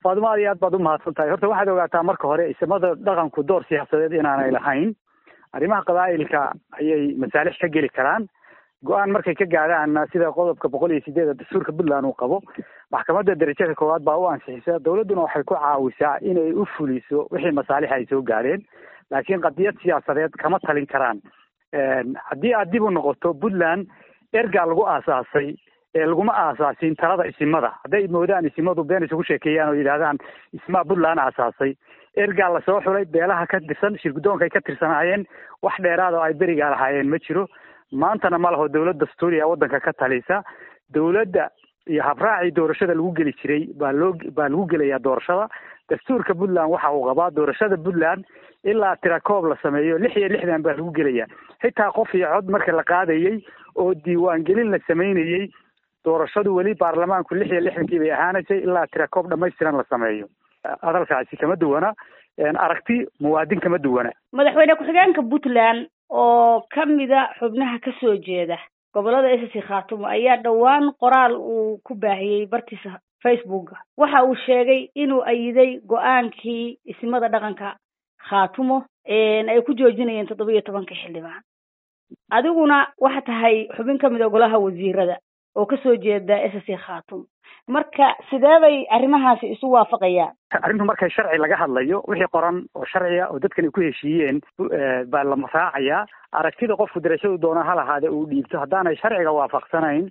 faadimo aad iyo aad baad umahadsan tahay horta waxaad ogaataa marka hore isimada dhaqanku door siyaasadeed inaanay lahayn arrimaha qabaa'ilka ayay masaalix ka geli karaan go-aan markay ka gaadhaanna sida qodobka boqol iyo sideeda dastuurka puntland uu qabo maxkamadda darajada koowaad baa u ansixisa dowladduna waxay ku caawisaa inay u fuliso wixii masaalix ay soo gaadheen laakiin qadiyad siyaasadeed kama talin karaan haddii aad dib u noqoto puntland ergaa lagu aasaasay ee laguma aasaasin talada isimada hadday moodaan isimadu been isugu sheekeeyaan oo yidhahdaan ismaa puntland aasaasay ergaa lasoo xulay beelaha ka tirsan shirguddoonka ay ka tirsanaayeen wax dheeraad oo ay berigaa lahaayeen ma jiro maantana ma laho dowlad dastuuriya waddanka ka talisa dowladda iyo habraacii doorashada lagu geli jiray baa loo baa lagu gelayaa doorashada dastuurka puntland waxa uu qabaa doorashada puntland ilaa tirakoob la sameeyo lix iyo lixdan baa lagu gelayaa xitaa qof iyo cod marka la qaadayey oo diiwaangelin la samaynayey doorashadu weli baarlamaanku lix iyo lixdankii bay ahaanaysay ilaa tirakoob dhamaystiran la sameeyo hadalkaasi kama duwana aragti muwaadin kama duwana madaxweyne ku-xigeenka puntland oo kamida xubnaha kasoo jeeda gobolada s c khaatumo ayaa dhowaan qoraal uu ku baahiyey bartiisa facebooka waxa uu sheegay inuu ayiday go-aankii ismada dhaqanka khaatumo ay ku joojinayeen toddoba iyo tobanka xildhibaan adiguna waxa tahay xubin kamid a golaha wasiirada oo kasoo jeeda s c khaatumo marka sidee bay arrimahaasi isu waafaqayaan arrintu markay sharci laga hadlayo wixii qoran oo sharciga oo dadkan ay ku heshiiyeen baa la raacayaa aragtida qofku darashadu doona ha lahaade uu dhiibto haddaanay sharciga waafaqsanayn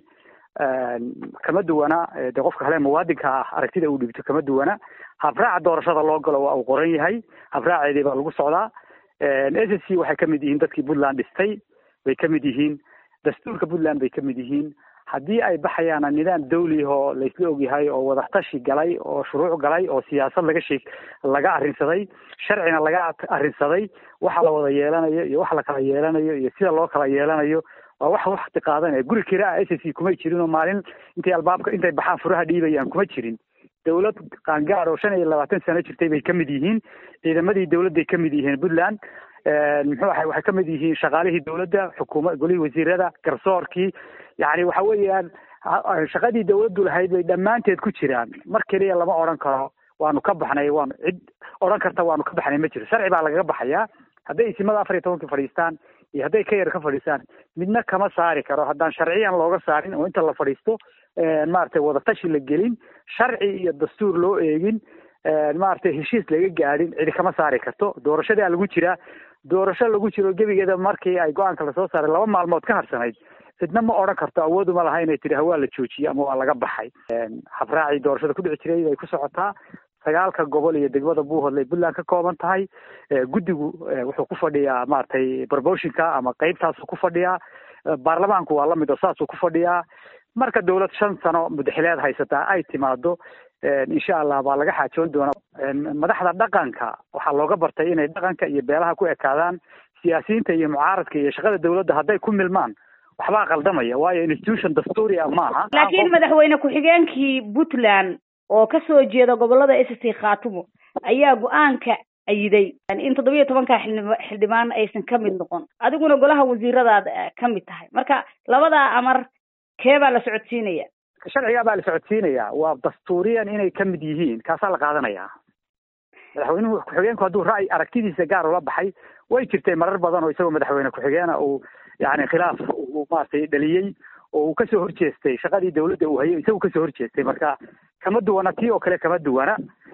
kama duwana de qofka kale muwaadinka ah aragtida uu dhiibto kama duwana habraaca doorashada loo galo waa uu qoran yahay habraaceedii baa lagu socdaa s c waxay kamid yihiin dadkii puntland dhistay bay kamid yihiin dastuurka puntland bay kamid yihiin haddii ay baxayaana nidaam dawli oo laysla ogyahay oo wadaxtashi galay oo shuruuc galay oo siyaasad laga sheeg laga arrinsaday sharcina laga arrinsaday waxa la wada yeelanayo iyo waxa la kala yeelanayo iyo sida loo kala yeelanayo waa wax wakti qaadanaya guri kira a s c kumay jirin oo maalin intay albaabka intay baxaan furaha dhiibayaan kuma jirin dawlad qaangaad oo shan iyo labaatan sano jirtay bay kamid yihiin ciidamadii dawladday kamid yihiin puntland muxuu ahay waxay kamid yihiin shaqaalihii dawladda xukuuma golihii wasiirada garsoorkii yani waxa weeyaan shaqadii dawladdu lahayd bay dhammaanteed ku jiraan mar keliya lama odhan karo waanu ka baxnay waanu cid odhan karta waanu ka baxnay ma jiro sharci baa lagaga baxayaa hadday isimada afar iyo tobankii fadhiistaan iyo hadday ka yar ka fadhiistaan midna kama saari karo haddaan sharciyan looga saarin oo inta la fadhiisto maaragtay wadatashi la gelin sharci iyo dastuur loo eegin maaragtay heshiis laga gaadhin cidi kama saari karto doorashadaa lagu jiraa doorasho lagu jiro gebigeeda markii ay go-aanka lasoo saaray laba maalmood ka harsanayd cidna ma odhan karto awooduma laha inay tidhi hawaa la joojiyey ama waa laga baxay habraacii doorashada ku dhici jiray bay ku socotaa sagaalka gobol iyo degmada buuhoodlay puntland ka kooban tahay guddigu wuxuu ku fadhiyaa maaragtay promotionka ama qeybtaasuu ku fadhiyaa baarlamaanku waa lamid oo saasuu ku fadhiyaa marka dawlad shan sano mudaxileed haysataa ay timaado insha allah baa laga xaajoon doonaa madaxda dhaqanka waxaa looga bartay inay dhaqanka iyo beelaha ku ekaadaan siyaasiyiinta iyo mucaaradka iyo shaqada dawladda hadday ku milmaan waxbaa qaldamaya waayo institution dastuuri ah maaha laakiin madaxweyne ku-xigeenkii puntland oo kasoo jeeda gobolada s c khaatumo ayaa go-aanka ayiday in toddoba iyo tobanka xildhibaan aysan kamid noqon adiguna golaha wasiiradaad kamid tahay marka labadaa amar kee baa la socodsiinaya sharcigaa baa la socodsiinayaa waa dastuuriyan inay kamid yihiin kaasaa la qaadanayaa madaxweynuhu ku-xigeenku hadduu ra'y aragtidiisa gaar ula baxay way jirtay marar badan oo isagoo madaxweyne ku-xigeena uu yani khilaaf uu maaragtay dhaliyey oo uu kasoo horjeestay shaqadii dawladda uu hayay isagu kasoo horjeestay marka kama duwana tii oo kale kama duwana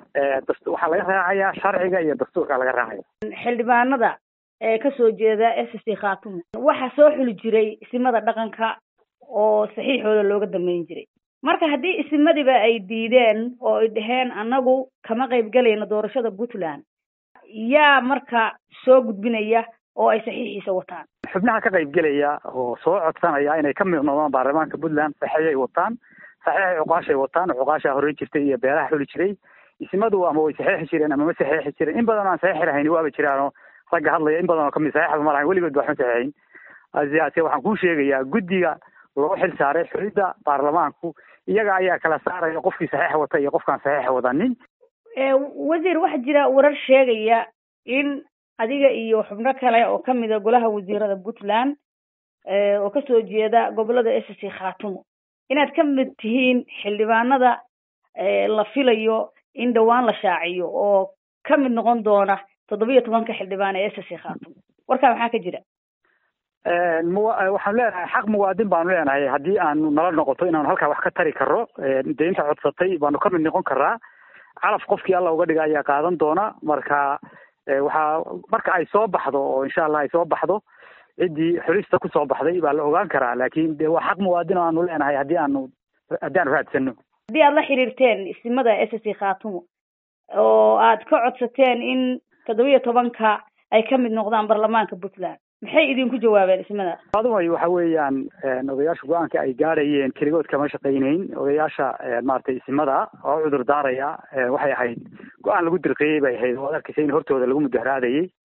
waxaa laga raacayaa sharciga iyo dastuurka laga raacaya xildhibaanada ee kasoo jeeda s c khaatumo waxaa soo xuli jiray isimada dhaqanka oo saxiixooda looga dambeyn jiray marka haddii isimadiba ay diideen oo ay dhaheen annagu kama qayb galayno doorashada puntland yaa marka soo gudbinaya oo ay saxiixiisa wataan xubnaha ka qayb gelaya oo soo codsanaya inay ka mid noqdaan baarlamaanka puntland saxiixay wataan saxiixay cuqaashay wataan cuqaashaa horey jirtay iyo beelaha xuli jiray isimadu ama way saxiixi jireen ama ma saxiixi jireen in badan oo aan saxiixi lahayn waaba jiraanoo ragga hadlaya in badan oo kamid saxiixda ma lahayn weligood waxma saxiixin ase waxaan kuu sheegayaa guddiga loo xil saaray xulidda baarlamaanku iyaga ayaa kala saaraya qofkii saxiixa wata iyo qofkaan saxiixa wadanin wasiir waxaa jira warar sheegaya in adiga iyo xubno kale oo kamida golaha wasiirada puntland oo kasoo jeeda gobolada s c khaatumo inaad ka mid tihiin xildhibaanada la filayo in dhowaan la shaaciyo oo ka mid noqon doona toddobiyo tobanka xildhibaan ee ss khaatumo warkaa maxaa ka jira waxaanu leenahay xaq muwaadin baanu leenahay haddii aanu nala noqoto inaanu halkaa wax ka tari karo dee inta codsatay baanu ka mid noqon karaa calaf qofkii alla uga dhiga ayaa qaadan doona marka waxaa marka ay soo baxdo oo insha allah ay soo baxdo ciddii xulista kusoo baxday baa la ogaan karaa laakin de waa xaq muwaadin oo aanu leenahay haddii aanu haddii aanu raadsano haddii aad la xiriirteen ismada s c khaatumo oo aad ka codsateen in toddobiyo tobanka ay ka mid noqdaan baarlamaanka puntland maxay idinku jawaabeen ismada adumay waxa weeyaan odayaasha go-aanka ay gaadhayeen keligood kama shaqaynayn odayaasha maaragtay isimada oo cudur daaraya waxay ahayd go-aan lagu dirqiyey bay ahayd oo ad arkaysa in hortooda lagu mudaharaadayay